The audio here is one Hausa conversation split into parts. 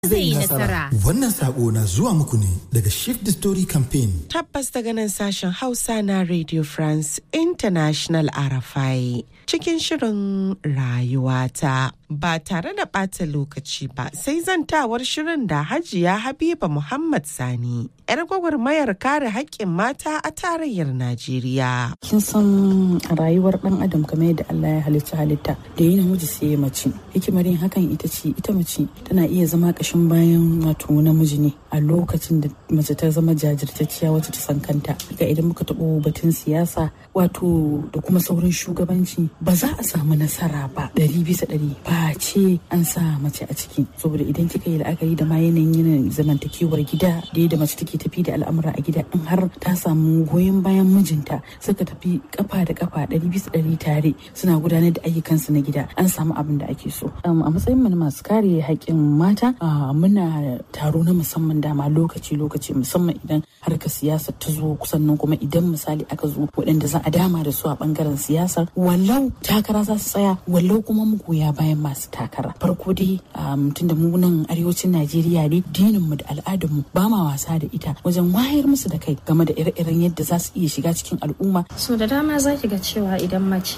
zai yi nasara. Wannan sako na zuwa muku ne daga Shift the Story Campaign. Tabbas daga nan sashen Hausa na Radio France International RFI cikin shirin rayuwata. Ba tare da ɓata lokaci ba sai zantawar shirin da Hajiya Habiba Muhammad Sani, 'yar gwagwarmayar kare haƙƙin mata a tarayyar Najeriya. kin san a rayuwar dan adam kamar yadda Allah ya halitta halitta da yi namiji sai ya mace hikimar yin hakan ita ce ita mace tana iya zama kashin bayan wato namiji ne a lokacin da mace ta zama jajirtacciya wacce ta san kanta ga idan muka taɓo batun siyasa wato da kuma sauran shugabanci ba za a samu nasara ba ɗari bisa ɗari ba ce an sa mace a ciki saboda idan kika yi la'akari da ma yanayin yanayin zamantakewar gida da yadda mace take tafi da al'amura a gida in har ta samu goyon bayan mijinta suka tafi kafa da kafa ɗari bisa ɗari tare suna gudanar da ayyukansu na gida an samu abin da ake so a matsayin mu na masu kare haƙƙin mata muna taro na musamman dama lokaci lokaci musamman idan harkar siyasa ta zo kusan nan kuma idan misali aka zo waɗanda za a dama da su a ɓangaren siyasar wallau takara za su tsaya wallau kuma mu goya bayan masu takara farko dai tun da mu nan arewacin najeriya ne dinin mu da al'adar mu ba ma wasa da ita wajen wayar musu da kai game da ire-iren yadda za su iya shiga cikin al'umma So da dama za ki ga cewa idan mace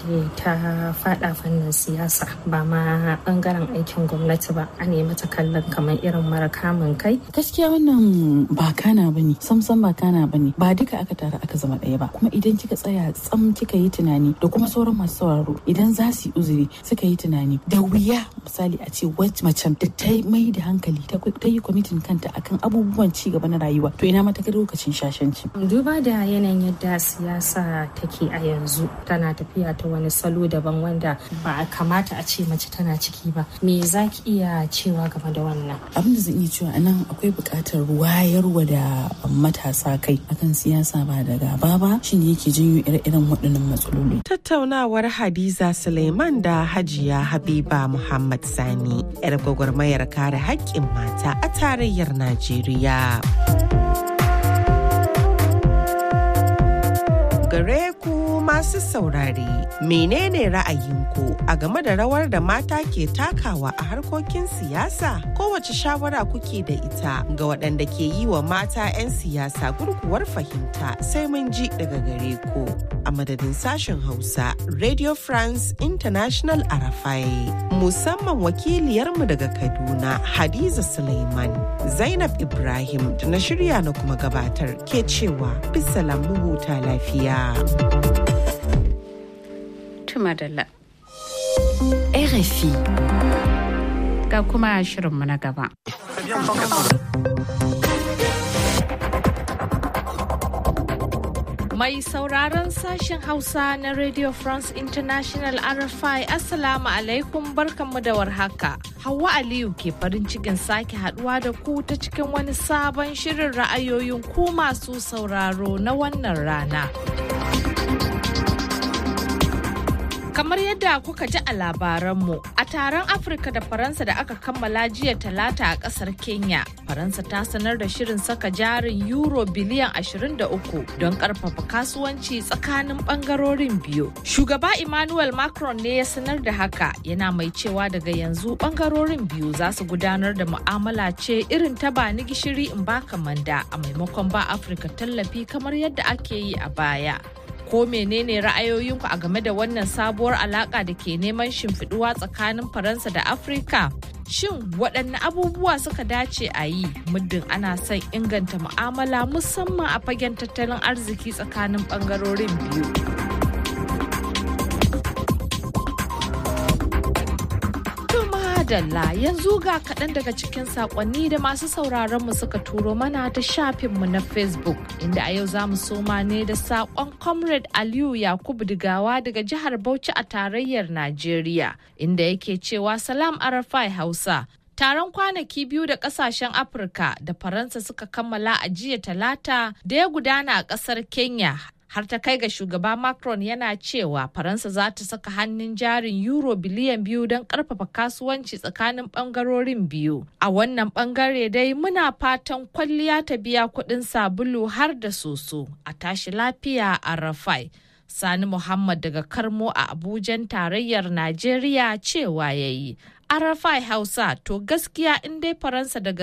ta fada fannin siyasa ba ma bangaren aikin gwamnati ba a nemi ta kallon kamar irin mara kamun kai. gaskiya wannan ba kana bane samsam ba kana bane ba duka aka tara aka zama ɗaya ba kuma idan kika tsaya tsam kika yi tunani da kuma sauran masu sauraro idan za su yi uzuri suka yi tunani da wuya misali a ce wacce macen da ta mai da hankali ta yi kwamitin kanta akan abubuwan ci gaba na rayuwa to ina mata lokacin shashanci Duba da yanayin yadda siyasa take a yanzu tana tafiya ta wani salo daban wanda ba a kamata a ce mace tana ciki ba. Me za ki iya cewa game da wannan? abin da zan iya cewa anan akwai buƙatar wayarwa da matasa kai akan siyasa ba da gaba ba shine yake janyo ire-iren waɗannan matsaloli Tattaunawar Hadiza Suleiman da Hajiya Habiba Muhammad Sani, 'yar gwagwarmayar kare haƙƙin mata a tarayyar Najeriya. gare ku masu saurare menene ra'ayinku a game da rawar da mata ke takawa a harkokin siyasa kowace shawara kuke da ita ga waɗanda ke yi wa mata 'yan siyasa gurguwar fahimta sai mun ji daga gare ku a madadin sashen hausa radio france international arafai musamman wakiliyarmu daga kaduna hadiza suleiman zainab ibrahim da na shirya na kuma gabatar ke cewa bisa lamu huta lafiya Tumadala. RFI Ga kuma shirinmu na gaba. Mai sauraron sashen Hausa na Radio France International RFI Assalamu alaikum barkanmu da warhaka. Hauwa Aliyu ke farin cikin sake haduwa da ku ta cikin wani sabon shirin ra'ayoyin ku masu sauraro na wannan rana. Kamar yadda kuka ji a labaranmu, a taron Afirka da Faransa da aka kammala jiya talata a kasar Kenya, Faransa ta sanar da shirin saka jarin Euro biliyan 23 don karfafa kasuwanci tsakanin bangarorin biyu. Shugaba Emmanuel Macron ne ya sanar da haka yana mai cewa daga yanzu bangarorin biyu za su gudanar da mu'amala ce irin ta ba ni gishiri in baka manda a maimakon ba Afirka tallafi kamar yadda ake yi a baya. ko menene ra'ayoyinku a game da wannan sabuwar alaka da ke neman shimfiduwa tsakanin faransa da afirka shin waɗanne abubuwa suka dace a yi muddin ana son inganta mu'amala musamman a fagen tattalin arziki tsakanin ɓangarorin biyu Madalla yanzu ga kaɗan daga cikin saƙonni da masu sauraronmu suka turo mana ta shafinmu na Facebook inda a yau za mu soma ne da saƙon Comrade Aliyu Yakubu Digawa daga jihar Bauchi a tarayyar Najeriya inda yake cewa Salam Arafai Hausa. Taron kwanaki biyu da kasashen Afirka da Faransa suka kammala a jiya talata da ya gudana a ƙasar Kenya har ta kai ga shugaba Macron yana cewa Faransa za ta saka hannun jarin euro biliyan biyu don karfafa kasuwanci tsakanin bangarorin biyu. A wannan bangare dai muna fatan kwalliya ta biya kuɗin sabulu har da soso a tashi lafiya a Rafai. Sani Muhammad daga Karmo a Abujan tarayyar Najeriya cewa ya yi. arafai hausa to gaskiya in dai faransa daga